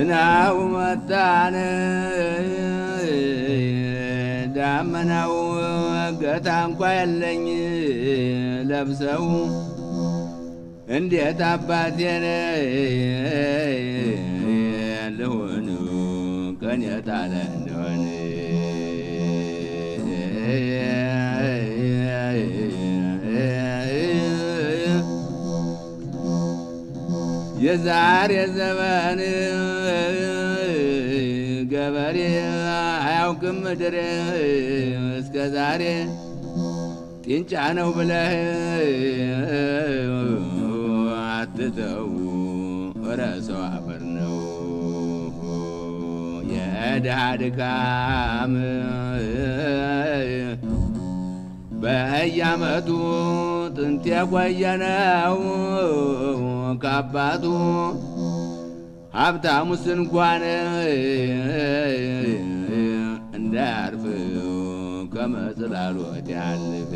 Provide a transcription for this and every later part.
ዝናቡ መጣን ዳመናው ገታ እንኳ የለኝ ለብሰው እንዴት አባቴን ልሆን ቀን የጣለ እንደሆን የዛሬ ዘመን ገበሬ አያውቅም ምድር እስከ ዛሬ ጢንጫ ነው ብለህ አትተው ረሰው አፈር ነው የድሃ ድካም በየዓመቱ ጥንት የቆየነው ከአባቱ ሀብታሙስ እንኳን እንዳያርፍ ከመጽላሎት ያልፍ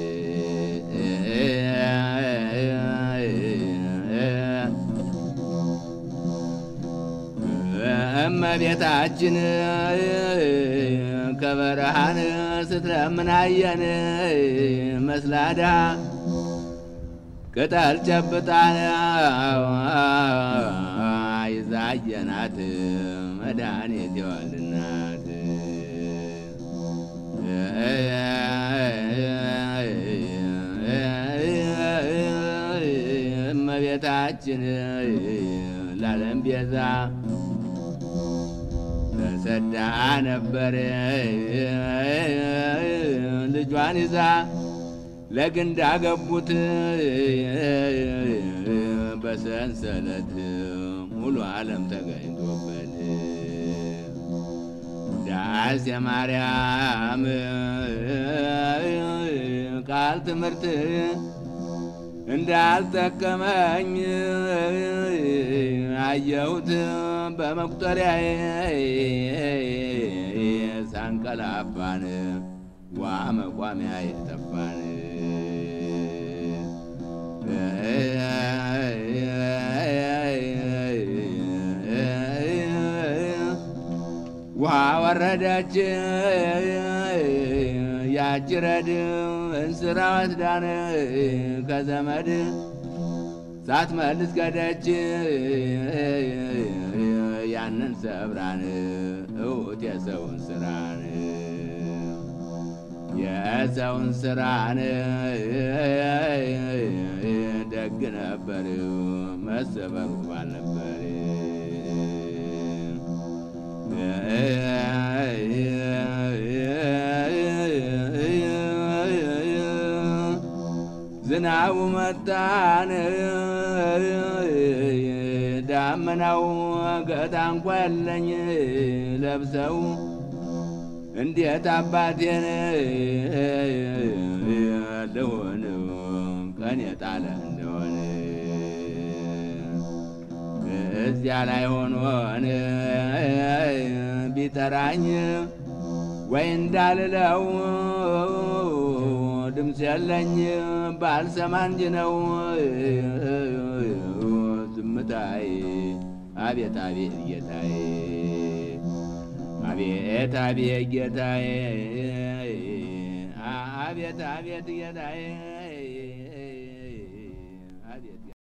እመቤታችን ከበረሃን ስትለምናየን መስላዳ ቅጠል ጨብጣን ይዛየናት መድኃኒት የወልናት እመቤታችን ላለም ቤዛ ተሰዳ ነበር ልጇን ይዛ ለግንድ አገቡት በሰንሰለት ሙሉ ዓለም ተገኝቶበት ዳስ የማርያም ቃል ትምህርት እንዳልጠቀመኝ አየሁት በመቁጠሪያ ሳንቀላፋን ዋ መቋሚያ የጠፋን ውሃ ወረደች ያጅረድ እንስራ ወስዳን ከዘመድ ሳትመልስ ገደች ያንን ሰብራን እውት የሰውን ስራን የሰውን ስራን ደግ ነበር መሰበሩ ባልነበር ዝናቡ መጣን ዳመናው ገታ እንኳ የለኝ ለብሰው እንዴት አባቴን ልሆን ቀን የጣለ እንደሆነ እዚያ ላይ ሆኖን ቢጠራኝ ወይ እንዳልለው ድምፅ የለኝ ባልሰማ እንጂ ነው ዝምታይ አቤት አቤት ጌታዬ አቤት አቤት ጌታዬ አቤት አቤት ጌታዬ